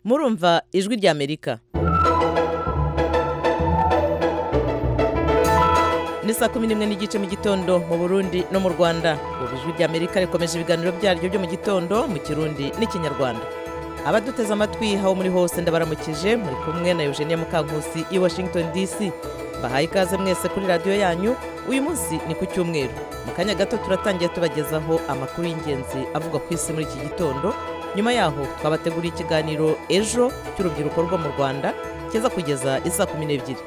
murumva ijwi ry'amerika ni saa kumi n'imwe n'igice mu gitondo mu burundi no mu rwanda ubu ijwi ry'amerika rikomeje ibiganiro byaryo byo mu gitondo mu kirundi n'ikinyarwanda abaduteze amatwi aho muri hose ndabaramukije muri kumwe na eugenie mukankusi i washington dc bahaye ikaze mwese kuri radiyo yanyu uyu munsi ni ku cyumweru mu kanya gato turatangira tubagezaho amakuru y'ingenzi avugwa ku isi muri iki gitondo nyuma yaho twabateguriye ikiganiro ejo cy'urubyiruko rwo mu rwanda kiza kugeza isa kumi n'ebyiri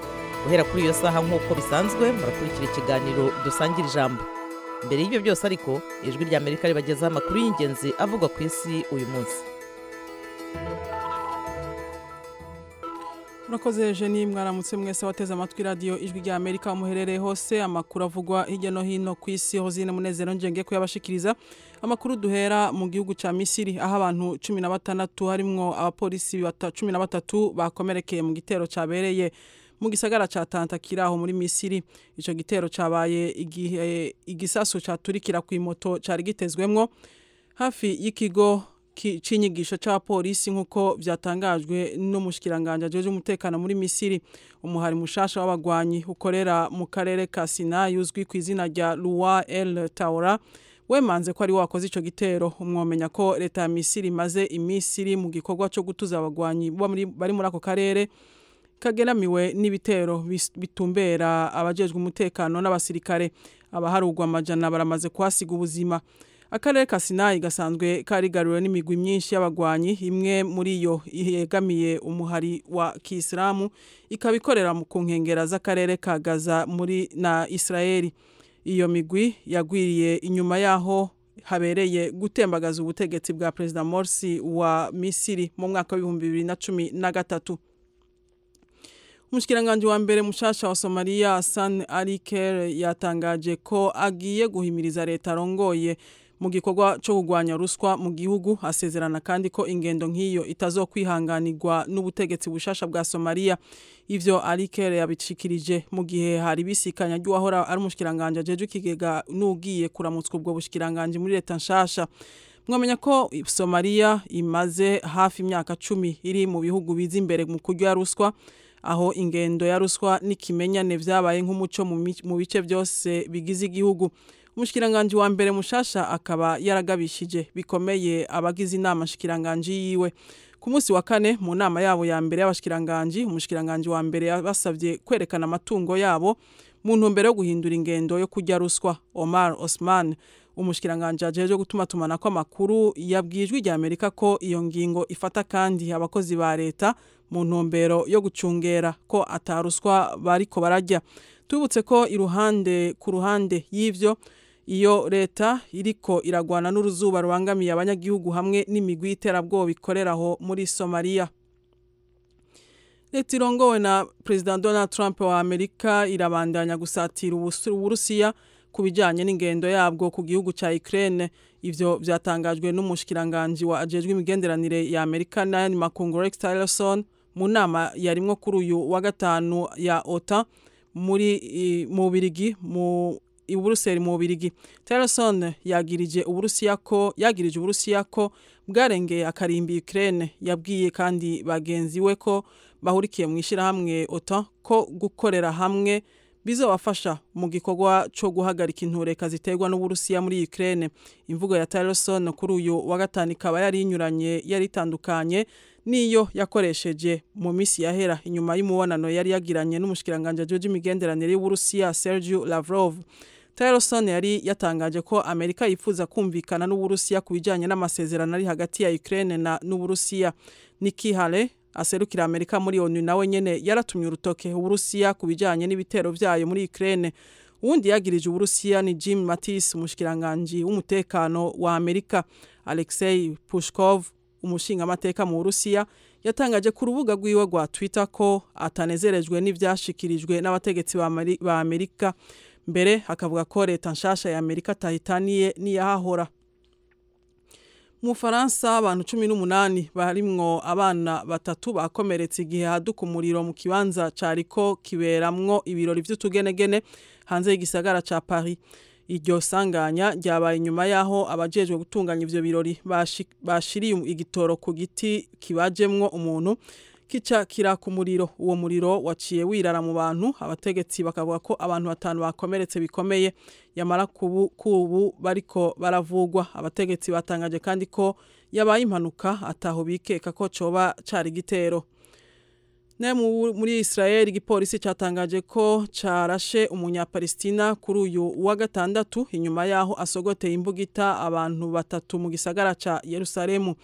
guhera kuri iyo saha nk'uko bisanzwe murakurikira ikiganiro dusangira ijambo mbere y'ibyo byose ariko ijwi ry'amerika ribagezaho amakuru y'ingenzi avugwa ku isi uyu munsi murakoze eugenie mwaramutse mwese wateze amatwi radiyo ijwi rya amerika muherereye hose amakuru avugwa hirya no hino ku isi hozine munezero njyenge kuyabashikiriza amakuru duhera mu gihugu cya misiri aho abantu cumi na batandatu harimwo abapolisi cumi na batatu bakomerekeye mu gitero cyabereye mu gisagara cya tantakira aho muri misiri icyo gitero cyabaye igihe igisasu cyaturikira ku imoto cyari gitezwemwo hafi y'ikigo cy'inyigisho cya polisi nk'uko byatangajwe n'umushyikiranganje agejeje umutekano muri misiri umuhari mushasha w'abagwanyi ukorera mu karere ka sinayi uzwi ku izina rya ruwa el tawura wemanze ko ari wakoze icyo gitero umwomenya ko leta ya misiri imaze iminsi iri mu gikorwa cyo gutuza abagwanyi bari muri ako karere kageramiwe n'ibitero bitumbera abajejwe umutekano n'abasirikare abaharugwa amajana baramaze kuhasiga ubuzima akarere ka sinayi gasanzwe karigariwe n'imigwi myinshi y'abagwanyi imwe muri yo yegamiye umuhari wa kisilamu ikaba ikorera ku nkengero z'akarere ka gaza muri na israel iyo migwi yagwiriye inyuma y'aho habereye gutembagaza ubutegetsi bwa perezida morsi wa misiri mu mwaka w'ibihumbi bibiri na cumi na gatatu umushyikiranganje wa mbere mushasha wa somaliya san ariker yatangaje ko agiye guhimiriza leta arongoye mu gikorwa cyo kurwanya ruswa mu gihugu asezerana kandi ko ingendo nk'iyo itazokwihanganirwa n'ubutegetsi bushasha bwa Somalia ivyo Alikere yabicikirije mu gihe hari bisikanya ry'uwahora ari umushikiranganje ajeje ikigega n'ugiye kuramutswa ubwo bushikiranganje muri leta nshasha mwamenya ko Somalia imaze hafi imyaka cumi iri mu bihugu biza imbere mu kurya ruswa aho ingendo ya ruswa n'ikimenyane vyabaye nk'umuco mu bice byose bigize igihugu umushikiranganji wa mbere mushasha akaba yaragabishije bikomeye abagize inama shikiranganji yiwe ku munsi wa kane mu nama yabo ya mbere y'abashikiranganji umushikiranganji wa mbere yabasabye kwerekana amatungo yabo mu ntumbero yo guhindura ingendo yo kujya ruswa Omar Osman umushikiranganji ajeje gutuma tumana ko amakuru yabwijwe rya Amerika ko iyo ngingo ifata kandi abakozi ba leta mu ntumbero yo gucungera ko ataruswa bariko barajya tubutse ko iruhande ku ruhande y'ivyo iyo leta iriko iragwana n'uruzuba rubangamiye abanyagihugu hamwe n'imigwi y'iterabwoba ikoreraho muri somaliya leta irongowe na perezida donald trump wa amerika irabandanya gusatira uburusiya ku bijyanye n'ingendo yabwo ku gihugu cya ukraine ivyo byatangajwe n'umushikiranganji wa ajejwe imigenderanire ya amerika n'ayandi makungu rex tillerson mu nama yarimwo kuri uyu wa gatanu ya ota muri mu birigi mu Buruseli mu Birigi. Tillerson yagirije Uburusiya ko yagirije Uburusiya ko bwarengeye akarimbi Ukraine yabwiye kandi bagenzi we ko bahurikiye mu ishirahamwe OTAN ko gukorera hamwe bizobafasha mu gikorwa cyo guhagarika intureka ziterwa n'Uburusiya muri Ukraine. Imvugo ya Tillerson kuri uyu wa gatanu ikaba yari inyuranye yari itandukanye niyo yakoresheje mu minsi yahera inyuma y'umubonano yari yagiranye n'umushikiranganje George imigenderanire y'Uburusiya Sergio Lavrov. Tillerson yari yatangaje ko Amerika yifuza kumvikana n'Uburusiya ku bijyanye n'amasezerano ari hagati ya Ukraine na n'Uburusiya. Nikki Haley aserukira Amerika muri ONU nawe nyene yaratumye urutoke Uburusiya ku bijyanye n'ibitero byayo muri Ukraine. Uwundi yagirije Uburusiya ni Jim Mattis umushikiranganje w'umutekano wa Amerika Alexei Pushkov umushinga amateka mu Burusiya yatangaje ku rubuga rwiwe rwa Twitter ko atanezerejwe n'ivyashikirijwe n'abategetsi ba Amerika mbere hakavuga ko leta nshasha ya Amerika tahitaniye n'iyahahora mu Faransa abantu 18 barimwo abana batatu bakomeretse igihe haduka umuriro mu kibanza cariko kiberamwo ibirori vy'utugenegene hanze y'igisagara ca Paris iryo sanganya ryabaye nyuma y'aho abajejwe gutunganya ivyo birori bashi- bashiriye igitoro ku giti kibajemwo umuntu kica kira ku muriro uwo muriro waciye wirara mu bantu abategetsi bakavuga ko abantu batanu bakomeretse bikomeye yamara kubu kubu bariko baravugwa abategetsi batangaje kandi ko yabaye impanuka ataho bikeka ko coba cari igitero Ne mu- muri Israel igipolisi cyatangaje ko carashe umunyapalestina kuri uyu wa gatandatu inyuma yaho asogoteye imbugita abantu batatu mu gisagara ca Yerusalemu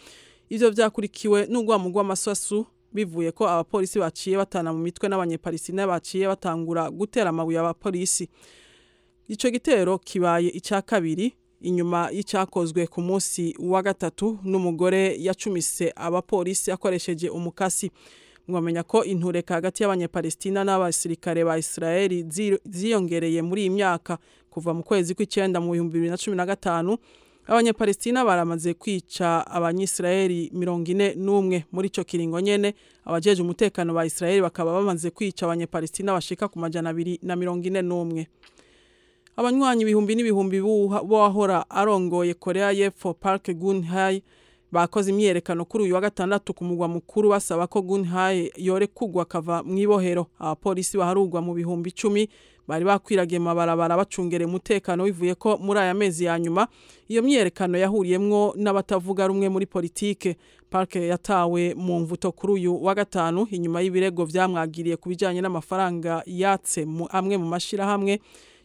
ivyo vyakurikiwe n'urwamu rw'amasasu bivuye ko abapolisi baciye batana mu mitwe n'abanyepalestina baciye batangura gutera amabuye abapolisi ico gitero kibaye icya kabiri inyuma y'icyakozwe ku munsi wa gatatu n'umugore yacumise abapolisi akoresheje umukasi mwamenya ko intureka hagati y'abanyapalestina n'abasirikare ba israeli zi- ziyongereye muri iyi myaka kuva mu kwezi kw'icyenda mu bihumbi bibiri na cumi na gatanu abanyapalestina baramaze kwica abanyisirayeli mirongo ine n'umwe muri ico kiringo nyene abajeje umutekano ba israeli bakaba bamaze kwica abanyapalestina bashika ku majana abiri na mirongo ine n'umwe abanywanyi ibihumbi n'ibihumbi buha- b'uwahora arongoye korea y'epfo park gunhai bakoze imyiyerekano kuri uyu wa gatandatu ku mugwa mukuru basaba ko gunhai yorekugwa akava mu ibohero abapolisi baharugwa mu bihumbi icumi bari bakwiragiye mu mabarabara bacungere umutekano bivuye ko muri aya mezi ya nyuma iyo myiyerekano yahuriyemwo n'abatavuga rumwe muri politike parke yatawe mu mvuto kuri uyu wa gatanu inyuma y'ibirego vyamwagiriye ku bijanye n'amafaranga yatse mu amwe mu mashirahamwe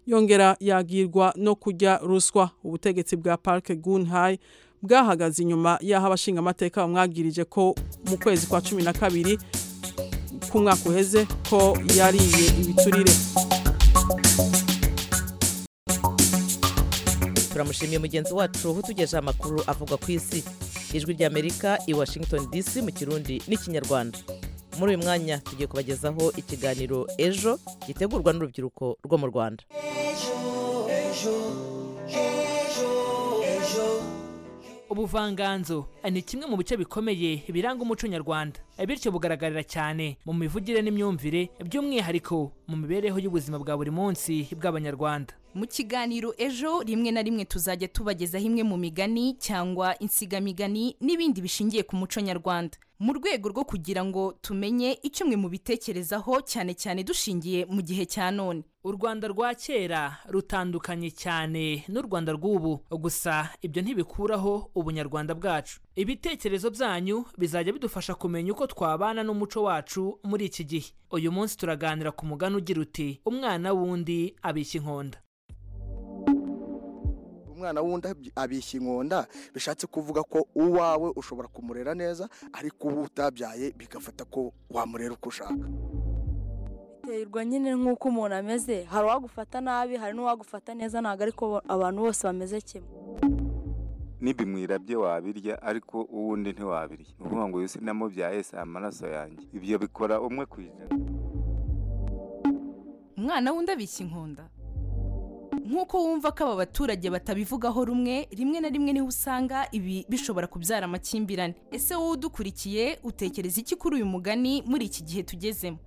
yongera yagirwa no kurya ruswa ubutegetsi bwa parke gunhai bwahagaze inyuma y'aho abashingamateka bamwagirije ko mu kwezi kwa cumi na kabiri k'umwaka uheze ko yariye ibiturire turamushimiye mugenzi wacu utugejeho amakuru avuga ku isi ijwi ry'amerika i washington dc mu kirundi n'ikinyarwanda muri uyu mwanya tugiye kubagezaho ikiganiro ejo gitegurwa n'urubyiruko rwo mu rwanda ubuvanganzo ni kimwe mu bice bikomeye biranga umuco nyarwanda bityo bugaragarira cyane mu mivugire n'imyumvire by'umwihariko mu mibereho y'ubuzima bwa buri munsi bw'abanyarwanda mu kiganiro ejo rimwe na rimwe tuzajya tubagezaho imwe mu migani cyangwa insigamigani n'ibindi bishingiye ku muco nyarwanda mu rwego rwo kugira ngo tumenye icyo mwe mubitekerezaho cyane cyane dushingiye mu gihe cya none u rwanda rwa kera rutandukanye cyane n'u rwanda rw'ubu gusa ibyo ntibikuraho ubunyarwanda bwacu ibitekerezo byanyu bizajya bidufasha kumenya uko twabana n'umuco wacu muri iki gihe uyu munsi turaganira ku mugani ugira uti umwana wundi abishya inkonda umwana wundi abyi- abishya inkonda bishatse kuvuga ko uwawe ushobora kumurera neza ariko uwo utabyaye bigafata ko wamurera uko ushaka biterwa nyine nk'uko umuntu ameze hari uwagufata nabi hari n'uwagufata neza ntabwo ariko abantu bose bameze kimwe n'ibimwirabye wabirya ariko uwundi ntiwabirya ni ukuvuga ngo uyu sinamubyaye si amaraso yanjye ibyo bikora umwe ku ijana umwana w'undi abishya inkonda nk'uko wumva ko aba baturage batabivugaho rumwe rimwe na rimwe niho usanga ibi bishobora kubyara amakimbirane ese wowe udukurikiye utekereza iki kuri uyu mugani muri iki gihe tugezemo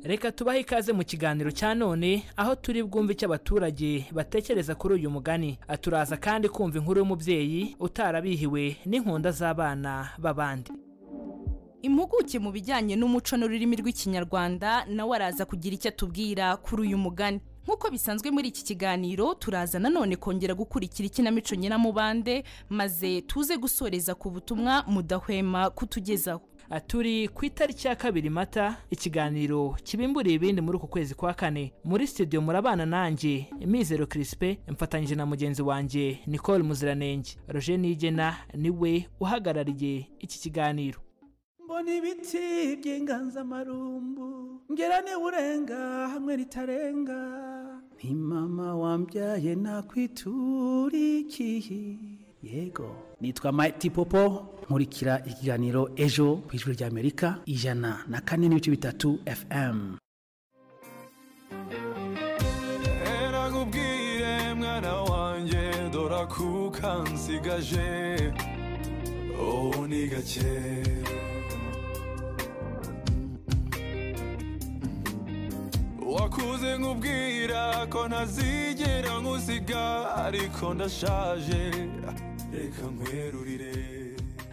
reka tubahe ikaze mu kiganiro cya none aho turi bwumve icyo abaturage batekereza kuri uyu mugani Ah, turaza kandi kumva inkuru y'umubyeyi utarabihiwe n'inkunda z'abana b'abandi impuguke mu bijyanye n'umuco n'ururimi rw'ikinyarwanda nawe araza kugira icyo atubwira kuri uyu mugani nk'uko bisanzwe muri iki kiganiro turaza nanone kongera gukurikira ikinamico nyiramubande maze tuze gusoreza ku butumwa mudahwema kutugezaho Ah, turi ku itariki ya kabiri mata ikiganiro kibimburiye ibindi muri uku kwezi kwa kane muri studio murabana nanjye mizero kirisipe mfatanyije na mugenzi wanjye nicole muziranenge roger nigena niwe uhagarariye iki kiganiro mbona ibiti by'inganzamarumbu ngera urenga hamwe ritarenga nti mama wambyaye nakwitura ikihi yego nitwa Mighty Popo nkurikira ikiganiro ejo ku ijwi ry'Amerika ijana na kane n'ibice bitatu FM erakubwire mwana wanjye dora kuka nsigaje ubu ni gake wakora nakuze nkubwira ko ntazigera nkusiga ariko ndashaje reka nkwerurire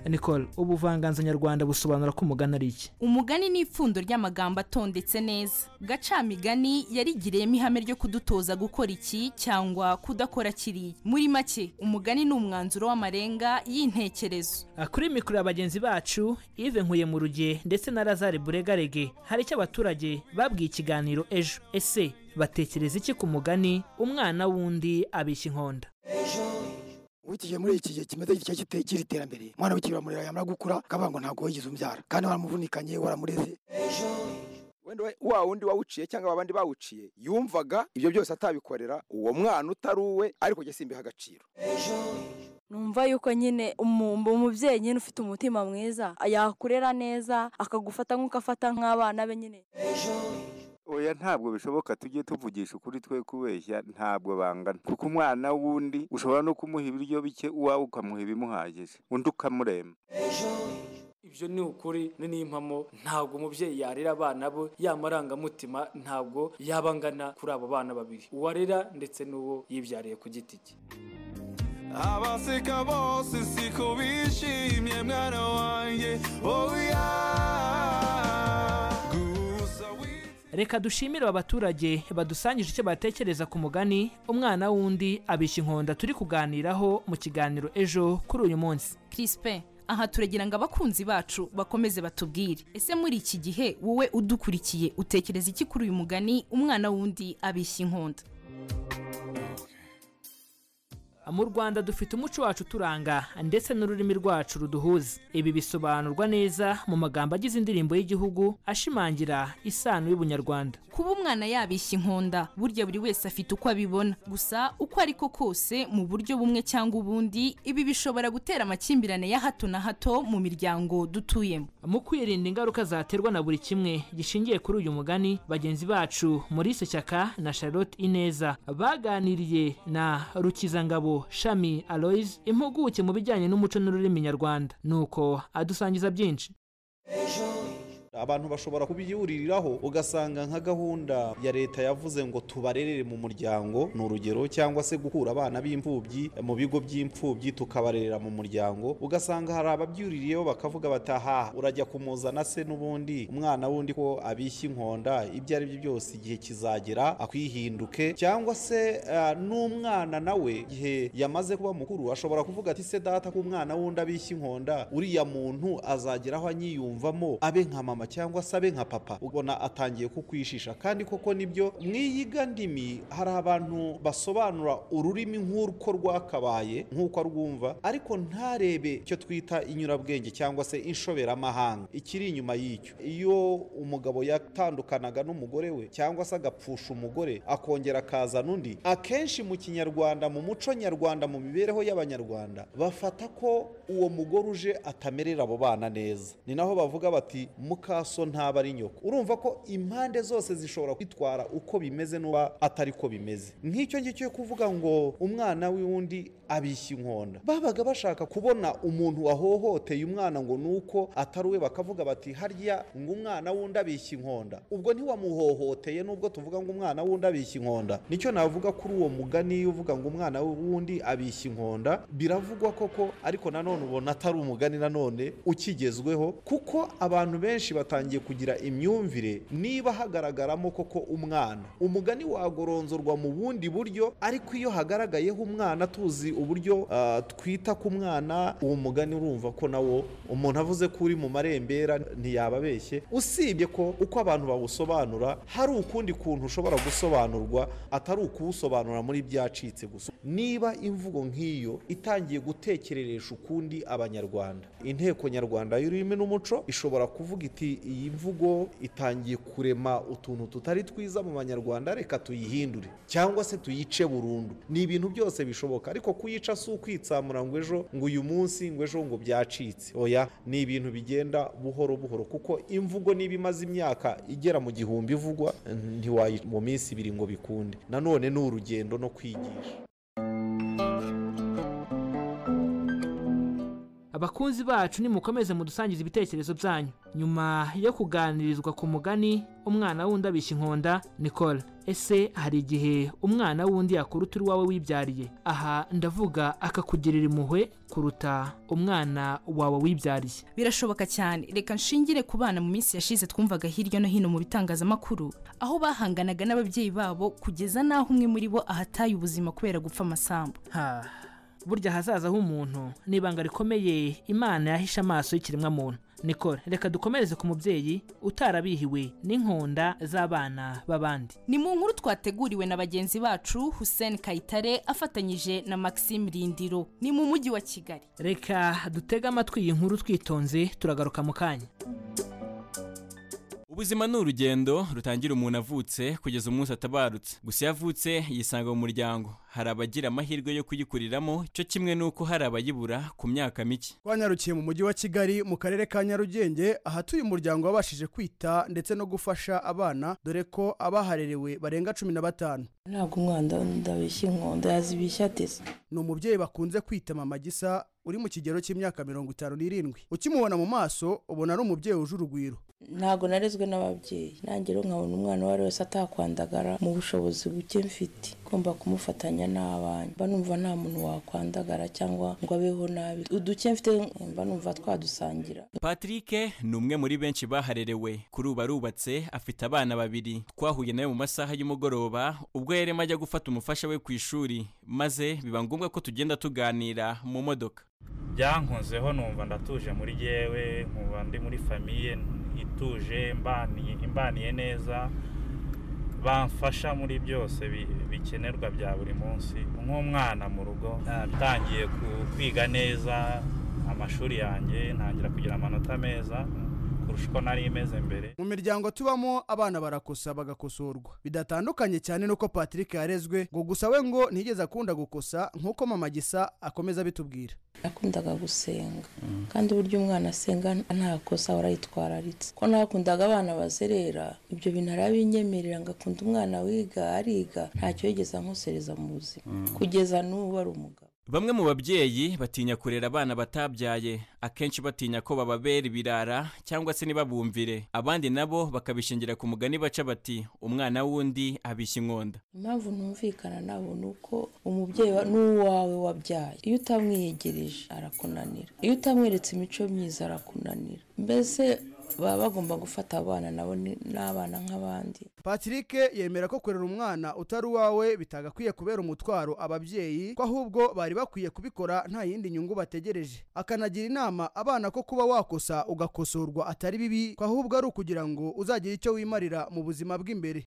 nicole ubuvanganzo nyarwanda busobanura ko umugani ari iki umugani ni ipfundo ry'amagambo atondetse neza gacamigani yarigiriyemo ihame ryo kudutoza gukora iki cyangwa kudakora kiriya muri make umugani ni umwanzuro w'amarenga y'intekerezo kuri mikoro ya bagenzi bacu ive nkuye mu ruge ndetse na lazare buregarege hari icyo abaturage babwiye ikiganiro ejo ese batekereza iki ku mugani umwana w'undi abishya inkonda ukiye muri iki gihe kimeze gitya kitekira iterambere umwana w'ikibiramurira yamara gukura akavuga ngo ntabwo wigeze umbyara kandi waramuvunikanye waramureze wenda wa wundi wawuciye cyangwa abandi bawuciye yumvaga ibyo byose atabikorera uwo mwana utari uwe ariko jye simbiha agaciro numva yuko nyine umubyeyi nyine ufite umutima mwiza yakurera neza akagufata nk'uko afata nk'abana be nyine oya ntabwo bishoboka tujye tuvugisha ukuri twe kubeshya ntabwo bangana kuko umwana w'undi ushobora no kumuha ibiryo bike uwawe ukamuha ibimuhagije undi ukamurema ibyo ni ukuri ni n'impamo ntabwo umubyeyi yarera abana bo yamarangamutima ntabwo yaba angana kuri abo bana babiri uwarera ndetse n'uwo yibyariye ku giti cye abaseka bose siko bishimye mwana wanjye oya gusa wi- reka dushimire aba baturage badusangije icyo batekereza ku mugani umwana w'undi abishya inkonda turi kuganiraho mu kiganiro ejo kuri uyu munsi kirispe aha turagira ngo abakunzi bacu bakomeze batubwire ese muri iki gihe wowe udukurikiye utekereza iki kuri uyu mugani umwana w'undi abishya inkonda mu rwanda dufite umuco wacu uturanga ndetse n'ururimi rwacu ruduhuza ibi bisobanurwa neza mu magambo agize indirimbo y'igihugu ashimangira isano y'ubunyarwanda kuba umwana yabishya inkonda burya buri wese afite uko abibona gusa uko ariko kose mu buryo bumwe cyangwa ubundi ibi bishobora gutera amakimbirane ya hato na hato mu miryango dutuyemo mu kwirinda ingaruka zaterwa na buri kimwe gishingiye kuri uyu mugani bagenzi bacu maurice shyaka na charlotte ineza baganiriye na rukizangabo shami aloise impuguke mu bijyanye n'umuco n'ururimi nyarwanda nuko adusangiza byinshi abantu bashobora kubyihuririraho ugasanga nka gahunda ya leta yavuze ngo tubarerere mu muryango ni urugero cyangwa se gukura abana b'imfubyi mu bigo by'imfubyi tukabarerera mu muryango ugasanga hari ababyuririyeho bakavuga bati aha urajya kumuzana se n'ubundi umwana wundi ko abishya inkonda ibyo ari byo byose igihe kizagera akwihinduke cyangwa se eh, n'umwana nawe igihe yamaze kuba mukuru ashobora kuvuga ati se data ko umwana wundi abishya inkonda uriya muntu azagera aho anyiyumvamo abe nka mama cyangwa se abe nka papa ubona atangiye kukwishisha kandi koko nibyo mw'iyiga ndimi hari abantu basobanura ururimi nk'uko rwakabaye nk'uko arwumva ariko ntarebe icyo twita inyurabwenge cyangwa se inshoberamahanga ikiri inyuma y'icyo iyo umugabo yatandukanaga n'umugore we cyangwa se agapfusha umugore akongera akazana undi akenshi mu kinyarwanda mu muco nyarwanda mu mibereho y'abanyarwanda bafata ko uwo mugore uje atamerera abo bana neza ni naho bavuga bati mukaso ntaba ari nyoko urumva ko impande zose zishobora kwitwara uko bimeze n'uba atari ko bimeze nk'icyo ngicyo cyo kuvuga ngo umwana w'undi abishya inkonda babaga bashaka kubona umuntu wahohoteye umwana ngo ni uko atari we bakavuga bati harya ngo umwana w'undi abishya inkonda ubwo ntiwamuhohoteye nubwo tuvuga ngo umwana w'undi abishya inkonda nicyo navuga kuri uwo mugani uvuga ngo umwana w'undi abishya inkonda biravugwa koko ariko nanone ubona atari umugani nanone ukigezweho kuko abantu benshi batangiye kugira imyumvire niba hagaragaramo koko umwana umugani wagoronzorwa mu bundi buryo ariko iyo hagaragayeho umwana tuzi uburyo ah, twita ku mwana uwo mugani urumva ko nawo umuntu avuze ko uri mu marembera ntiyaba abeshye usibye ko uko abantu bawusobanura hari ukundi kuntu ushobora gusobanurwa atari ukuwusobanura muri byacitse gusa niba imvugo nk'iyo itangiye gutekereresha ukundi abanyarwanda inteko nyarwanda y'ururimi n'umuco ishobora kuvuga iti iyi mvugo itangiye kurema utuntu tutari twiza mu banyarwanda reka tuyihindure cyangwa se tuyice burundu ni ibintu byose bishoboka ariko kuyica si ukwitsamura ngo ejo ngo uyu munsi ngo ejo ngo byacitse oya ni ibintu bigenda buhoro buhoro kuko imvugo niba imaze imyaka igera mu gihumbi ivugwa ntiwayi mu minsi ibiri ngo bikunde nanone ni urugendo no kwigisha abakunzi bacu nimukomeze mudusangiza ibitekerezo byanyu nyuma yo kuganirizwa ku mugani umwana wundi abishya inkonda nicole ese hari igihe umwana wundi yakuruta uri wawe wibyariye aha ndavuga akakugirira impuhwe kuruta umwana wawe wibyariye birashoboka cyane reka nshingire ku bana mu minsi yashize twumvaga hirya no hino mu bitangazamakuru aho bahanganaga n'ababyeyi babo kugeza n'aho umwe muri bo ahataye ubuzima kubera gupfa amasambu ha burya ahazaza h'umuntu ni ibanga rikomeye imana yahishe amaso y'ikiremwamuntu nicole reka dukomereze ku mubyeyi utarabihiwe n'inkonda z'abana b'abandi ni mu nkuru twateguriwe na bagenzi bacu hussein kayitare afatanyije na maxime rindiro ni mu mujyi wa kigali reka dutege amatwi iyi nkuru twitonze turagaruka mu kanya ubuzima ni urugendo rutangira umuntu avutse kugeza umunsi atabarutse gusa iyo avutse yisanga mu muryango hari abagira amahirwe yo kuyikuriramo cyo kimwe n'uko hari abayibura ku myaka mike twanyarukiye mu mujyi wa kigali mu karere ka nyarugenge ahatuye umuryango wabashije kwita ndetse no gufasha abana dore ko abaharerewe barenga cumi na batanu ntabwo umwana ndabishya inkondo yazibishya ateze ni umubyeyi bakunze kwita mama gisa uri mu kigero cy'imyaka mirongo itanu n'irindwi ukimubona mu maso ubona ari umubyeyi wuje urugwiro ntabwo narezwe n'ababyeyi nanjye rero nkabona umwana uwo ari wese atakwandagara mu bushobozi buke mfite ngomba kumufatanya n'abana mba numva nta muntu wakwandagara cyangwa ngo abeho nabi uduke mfite mba numva twadusangira patrick ni umwe muri benshi baharerewe kuri ubu arubatse afite abana babiri twahuye nawe mu masaha y'umugoroba ubwo yarimo ajya gufata umufasha we ku ishuri maze biba ngombwa ko tugenda tuganira mu modoka byankunzeho numva ndatuje muri yewe nkumva ndi muri famiye ituje imbaniye neza bamfasha muri byose bikenerwa bya buri munsi nk'umwana mu rugo natangiye kwiga neza amashuri yanjye ntangira kugira amanota meza kurusha uko nari imeze mbere mu miryango tubamo abana barakosa bagakosorwa bidatandukanye cyane n'uko patrick yarezwe ngo gusa we ngo ntiyigeze akunda gukosa nk'uko mama gisa akomeza abitubwira nakundaga gusenga kandi uburyo umwana asenga nta kosa warayitwararitse ko nakundaga abana bazerera ibyo bintu arabinyemerera ngo akunde umwana wiga ariga ntacyo yigeze ankosereza mu buzima kugeza n'ubu ari umugabo bamwe mu babyeyi batinya kurera abana batabyaye akenshi batinya ko bababera ibirara cyangwa se ntibabumvire abandi nabo bakabishingira ku mugani baca bati umwana w'undi abishya inkonda impamvu ntumvikana nabo ni uko umubyeyi n'uwawe wabyaye iyo utamwiyegereje arakunanira iyo utamweretse imico myiza arakunanira mbese baba bagomba gufata abana nabo n'abana nk'abandi patrick yemera ko kurera umwana utari uwawe bitagakwiye kubera umutwaro ababyeyi ko ahubwo bari bakwiye kubikora nta yindi nyungu bategereje akanagira inama abana ko kuba wakosa ugakosorwa atari bibi ko ahubwo ari ukugira ngo uzagire icyo wimarira mu buzima bw'imbere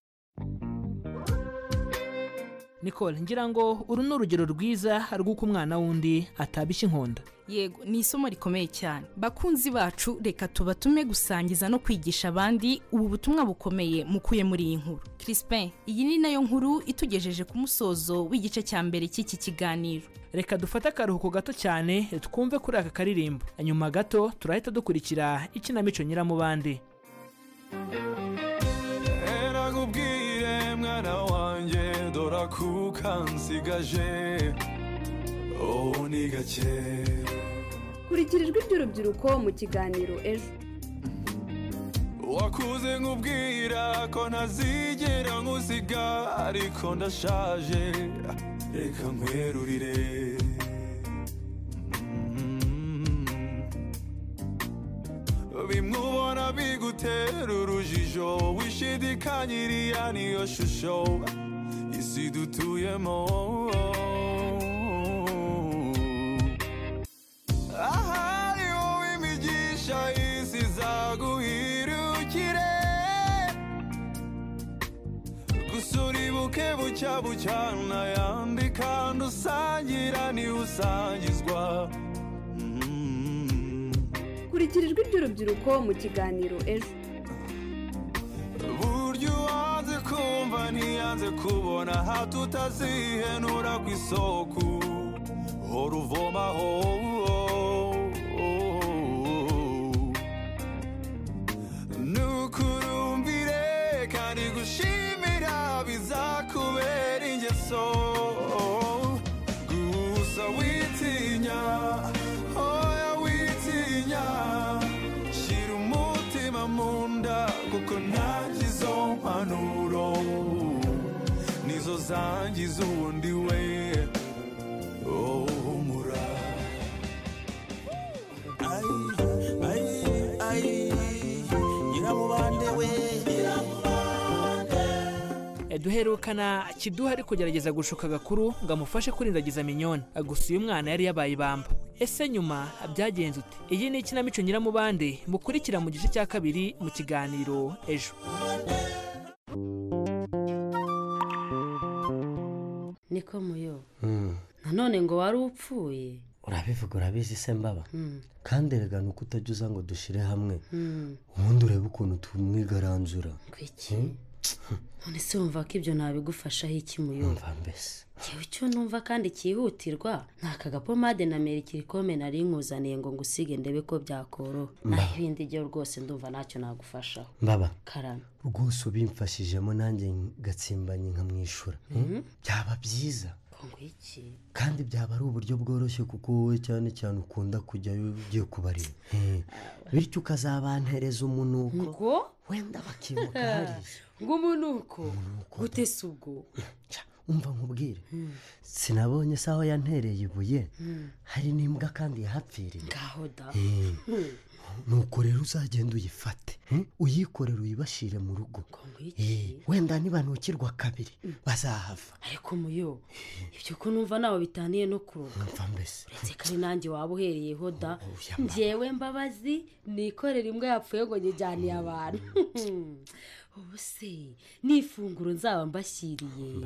nicole ngira ngo uru ni urugero rwiza rw'uko umwana wundi atabishya inkonda yego ni isomo rikomeye cyane bakunzi bacu reka tubatume gusangiza no kwigisha abandi ubu butumwa bukomeye mukuye muri iyi nkuru crispin iyi ni nayo nkuru itugejeje ku musozo w'igice cya mbere cy'iki kiganiro reka dufate akaruhuko gato cyane twumve kuri aka karirimbo nyuma gato turahita dukurikira ikinamico nyiramubande nakubwire mwana wanjye dora kuka nsigaje ubu ni gake kurikirijwe iby'urubyiruko mu kiganiro ejo wakuze nkubwira ko ntazigera nkuziga ariko ndashaje reka nkwerurire bimwubona bigutera urujijo wishidikanyiriya niyo shusho isi dutuyemo ahari wowe imigisha isi zaguhirukire gusa uribuke bucya bucya n'ayandi kandi usangira niwe usangizwa kurikirijwe iby'urubyiruko mu kiganiro ejo buryo uwanze kumva ntiyanze kubona hato utazihenura ku isoko hora uvomaho nukurumbire kandi gushimira bizakubera ingeso gusa witinya oya witinya ntangize ubundi we oh humura nyiramubande we duherukana kiduha ari kugerageza gushuka agakuru ngo amufashe kurindagiza minyoni gusa uyu mwana yari yabaye ibamba ese nyuma byagenze ute iyi ni ikinamico nyiramubande mukurikira mu gice cya kabiri mu kiganiro ejo niko muyo nanone ngo wari upfuye urabivuga urabizi se mbaba Mm. kandi erega ni uko utajya uza ngo dushire hamwe Mm. ubundi urebe ukuntu tumwigaranzura Kwiki? Mm? none se wumva ko ibyo ntabigufashaho iki muyo mbese ngewe icyo numva kandi cyihutirwa ni aka gapomade na merikirikome nari nkuzaniye ngo ngusige ndebe ko byakoroha naho ibindi byo rwose ndumva ntacyo nagufashaho mbaba karame rwose ubimfashijemo nanjye ngatsimbanye nkamwishyura Mm? Mhm. byaba byiza ngo iki kandi byaba ari uburyo bworoshye kuko wowe cyane cyane ukunda kujyayo ugiye kubareba Mm. bityo ukazabantereza umunuko ngo wenda bakibuka hariya ngo umunuko gute se ubwo umva nkubwire sinabonye se aho yantereye ibuye Mm. hari n'imbwa kandi yahapfiriye ngaho da Mm. Mm. nuko rero uzagenda uyifate mm, uyikorere uyibashire mu rugo Eh, wenda nibanukirwa kabiri bazahava ariko muyo ibyo ko numva ntawe bitaniye no kuroga mva mbese uretse ko ari nanjye waba uhereyeho da njyewe mbabazi nikorera imbwa yapfuye ngo nyijyaniye abantu ubu se ni ifunguro nzaba mbashyiriye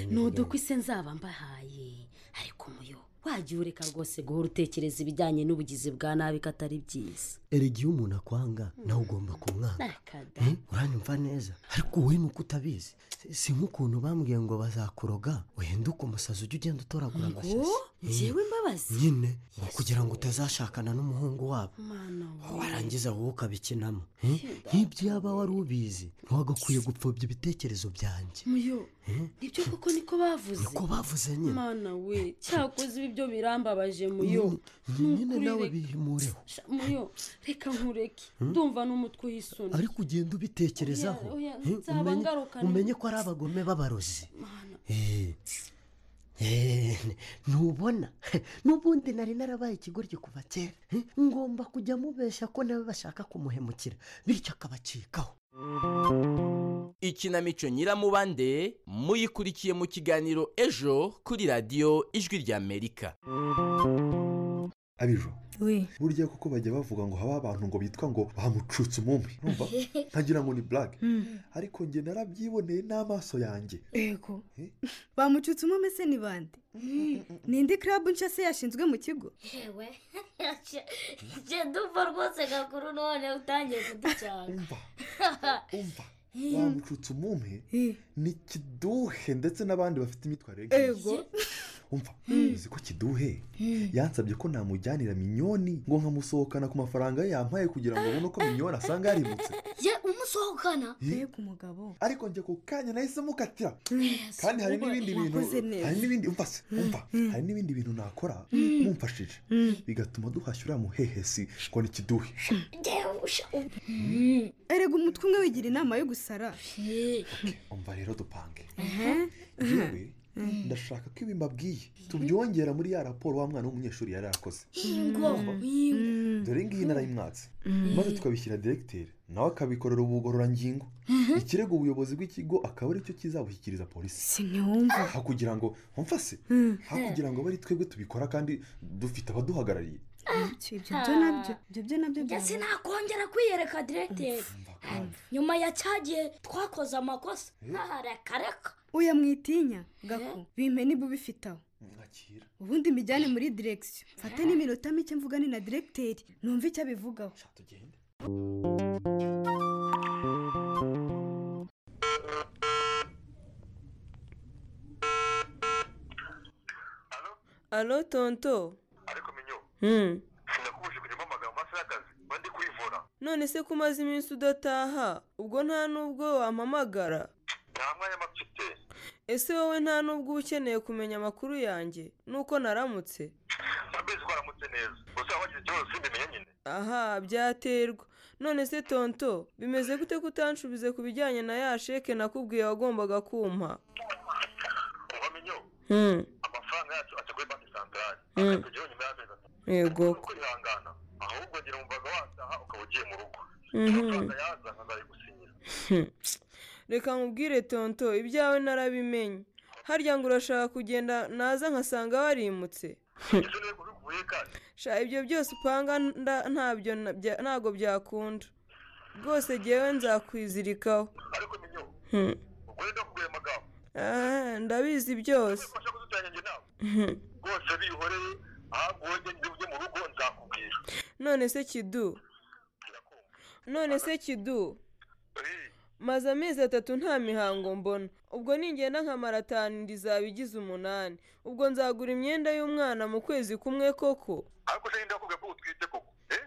ni udukwi se nzaba mbahaye ariko muyo wajya ureka rwose guhora utekereza ibijyanye n'ubugizi bwa nabi ko atari byiza erega iyo umuntu akwanga nawe ugomba kumwanga nakada Mm, uranyumva neza ariko wowe ni uko utabizi si nk'ukuntu bambwiye ngo bazakuroga uhinduke umusazi ujya ugenda utoragura amashyashya njyewe mbabazi nyine ni ukugira ngo utazashakana n'umuhungu wabo mwana we warangiza wowe ukabikinamo Mm, nk'ibyo yaba wari ubizi ntiwagakwiye gupfobya ibitekerezo byanjye muyo Mm. nibyo koko niko bavuze Niko bavuze nyine. mwana we cyakoze ibi byo birambabaje muyo nyine Nukuri nawe reka- bihimureho Sha, muyo reka nkureke Hmm? ndumva n'umutwe uyisuna ariko ugenda ubitekerezaho Oya, oya, eh, nzaba umenye- ngarukana. umenye ko ari abagome b'abarozi Eh, eh, ntubona n'ubundi nari narabaye ikigoryi kuva kera eh, ngomba kujya mubeshya ko nawe bashaka kumuhemukira bityo akabacikaho ikinamico nyiramubande muyikurikiye mu kiganiro ejo kuri radiyo ijwi ry'amerika abijo we burya kuko bajya bavuga ngo haba abantu ngo bitwa ngo bamucutse umumi urumva ntagira ngo ni blague ariko njye narabyiboneye n'amaso yanjye yego bamucutse umwe se ni bande ni indi club nshya se yashinzwe mu kigo yewe genda umva rwose gakuru none utangiye kuducanga bamucutse umumi ni kiduhe ndetse n'abandi bafite imyitwarire Ego. umva uzi ko kiduhe yansabye ko namujyanira minyoni ngo nkamusohokana ku mafaranga ye yampaye kugira ngo abone uko minyoni asanga yarimutse ye umusohokana Yego, umugabo ariko njye ku kanya nahise mukatira kandi hari n'ibindi bintu wakoze neza. hari n'ibindi umva se umva hari n'ibindi bintu nakora Mm. mumfashije Mm. bigatuma duhashyura muhehesi ngo ni kiduhe erega umutwe umwe wigira inama yo gusara umva rero dupange Aha. yewe ndashaka ko ibi mbabwiye tubyongera muri ya raporo wa mwana w'umunyeshuri yari yakoze Ingo, dore ngiyi narayimwatse Mm. maze tukabishyira direkiteri nawe akabikorera ubugororangingo ikirego ubuyobozi bw'ikigo akaba aricyo kizabushyikiriza polisi ntiwumva aho kugira ngo umfase aho kugira ngo bari twebwe tubikora kandi dufite abaduhagarariye ibyo byo nabyo ibyo byo nabyo njye sinakongera kwiyereka diregiteri nyuma ya cya gihe twakoze amakosa ntareka reka uya mwitinya gako bimpe niba ubifite aho ubundi mbijyane muri direkisiyo mfate n'iminota mike mvugane na direkiteri numve icyo abivugaho alo tonto Hmm. none se ko umaze iminsi udataha ubwo nta n'ubwo wampamagara ese wowe nta n'ubwo uba ukeneye kumenya amakuru yanjye nuko naramutse aha byaterwa none se tonto bimeze gute ko utanshubije ku bijyanye na ya sheke nakubwiye wagombaga kumpa byo Mm. amafaranga yacu ajya kuri banki santarari Mm. akakujyaho nyuma y'amezi atatu Yego. Ntubone uko yihangana ahubwo ngira umvaga wataha ukaba ugiye mu rugo Mhm. amafaranga yazana nzayigusinyira reka nkubwire tonto ibyawe narabimenye harya ngo urashaka kugenda naza nkasanga warimutse sha ibyo byose upanga nda- ntabyo na- bya- ntabwo byakunda rwose ngewe nzakwizirikaho Hmm. Ah, ndabizi byose Hmm. rwose bihoreye ahubwo wowe ngende ujye mu rugo nzakubwira none se kidu none se kidu maze amezi atatu nta mihango mbona ubwo ningenda nkamara atanu inda izaba igize umunani ubwo nzagura imyenda y'umwana mu kwezi kumwe koko ariko se ngenda kubwira ko utwite koko eh?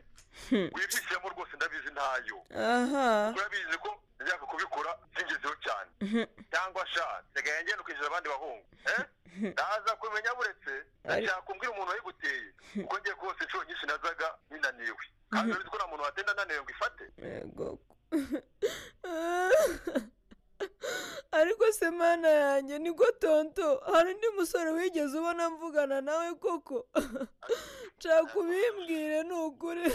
Hmm. wibishyiramo rwose ndabizi ntayo aha urabizi ko njyaka kubikora singezeho cyane Mhm. cyangwa sha nsigaye ngenda ukishyura abandi bahungu eh? ndaza kumenya buretse ndashaka kumbwira umuntu wayiguteye kuko ngiye kose inshuro nyinshi nazaga ninaniwe kandi urabizi ko nta muntu watenda ananiwe ngo ifate yego ariko se mana yanjye niko tonto hari undi musore wigeze ubona mvugana nawe koko nshaka kubimbwire ni ukuri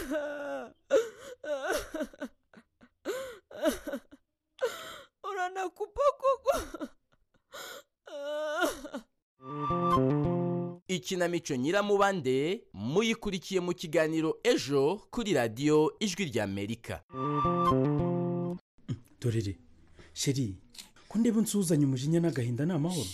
uranakupa koko ikinamico nyiramubande muyikurikiye mu kiganiro ejo kuri radiyo ijwi ry'amerika dorere sheri ko ndeba nsuzanye umujinya n'agahinda ni amahoro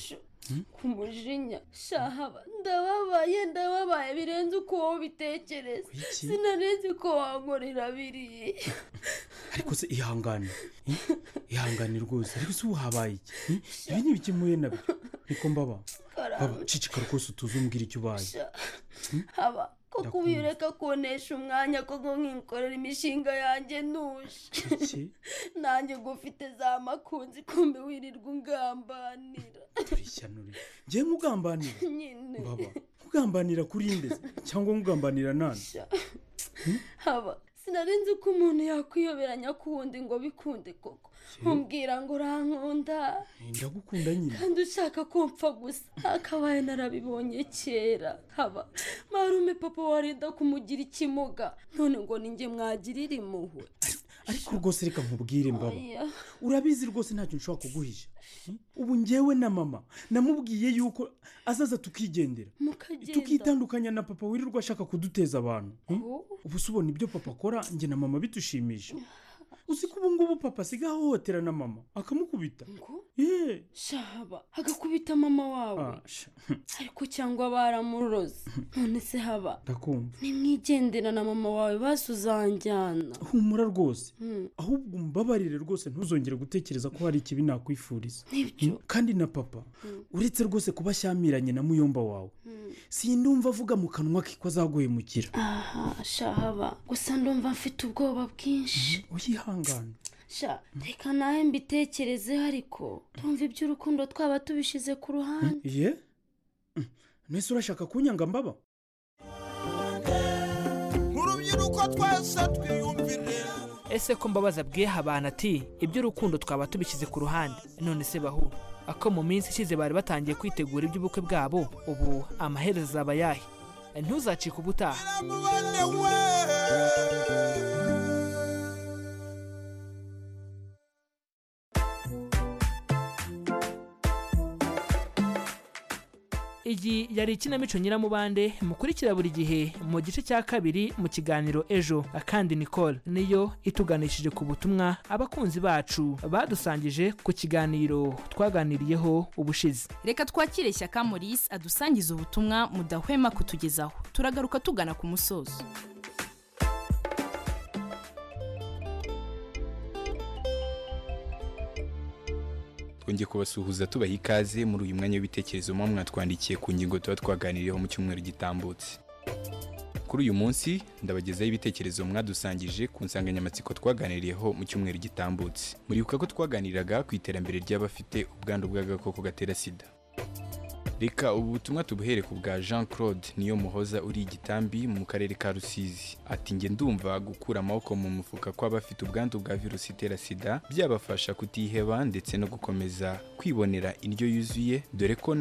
ku mujinya shahaba ndababaye ndababaye birenze uko wowe ubitekereza Kuki? sinaneze ko wankorera biriya ariko se ihangane eh? ihangane rwose ariko se ubu habaye iki Eh? ibi ni ibiki mpuye nabyo niko mbaba baba cicika rwose utuze umbwira icyo ubaye Sha, haba ko Ndakumva. kubireka kunesha umwanya ko ngo nkikorera imishinga yanjye ntuje Kuki? nanjye ngo ufite za makunzi kumbe wirirwa ungambanira turishyano ngiye nkugambanira nyine baba nkugambanira kuri nde se? cyangwa nkugambanira nane haba sinari nzi ko umuntu yakwiyoberanya kuwundi ngo bikunde koko umbwira ngo urankunda ndagukunda nyine kandi ushaka kumpfa gusa akabaye narabibonye kera haba marume papa warinda kumugira ikimuga none ngo ninjye mwagirira impuhwe ariko rwose reka nkubwire mbaba Oya. urabizi rwose ntacyo nshobora kuguhisha Hmm? ubu ngewe na mama namubwiye yuko azaza tukigendera mukagenda tukitandukanya na papa wirirwa ashaka kuduteza abantu Hmm? Oh. ubu se ubona ibyo papa akora njye na mama bitushimisha uzi ko ubu ngubu papa asigaye ahohotera na mama akamukubita ye shaba agakubita mama wawe Ah, sha, ariko cyangwa baramuroze none se haba ndakumva nimwigendera na mama wawe basuzanjyana humura rwose Hmm. ahubwo umbabarire rwose ntuzongere gutekereza ko hari ikibi nakwifuriza Nibyo. Hmm? kandi na papa Hmm. uretse rwose kuba ashyamiranye na muyomba wawe Hmm. sindumva avuga mu kanwa ke ko azaguhemukira aha shahaba gusa ndumva mfite ubwoba bwinshi uyihangane sha reka nawe mbitekerezeho ariko tumva iby'urukundo twaba tubishyize ku ruhande ye Hmm. mwese urashaka kunyanga mbaba urubyiruko twese twiyumvire ese ko mbabaza bwiha abantu ati iby'urukundo twaba tubishyize ku ruhande none se bahu ako mu minsi ishize bari batangiye kwitegura iby'ubukwe bwabo ubu amaherezo azaba ayahe ntuzacike ubutaha iyi yari ikinamico nyiramubande mukurikira buri gihe mu gice cya kabiri mu kiganiro ejo kandi nicole niyo ituganishije ku butumwa abakunzi bacu badusangije ku kiganiro twaganiriyeho ubushize reka twakire shyaka maurice adusangiza ubutumwa mudahwema kutugezaho turagaruka tugana ku musozo twongeye kubasuhuza tubaha ikaze muri uyu mwanya w'ibitekerezo muba mwatwandikiye ku ngingo tuba twaganiriyeho mu cyumweru gitambutse kuri uyu munsi ndabagezaho ibitekerezo mwadusangije ku nsanganyamatsiko twaganiriyeho mu cyumweru gitambutse muribuka ko twaganiraga ku iterambere ry'abafite ubwandu bw'agakoko gatera sida reka ubu butumwa tubuhere ku bwa jean claude niyo muhoza uri igitambi mu karere ka rusizi ati njye ndumva gukura amaboko mu mufuka kw'abafite ubwandu bwa virusi itera sida byabafasha kutiheba ndetse no gukomeza kwibonera indyo yuzuye dore ko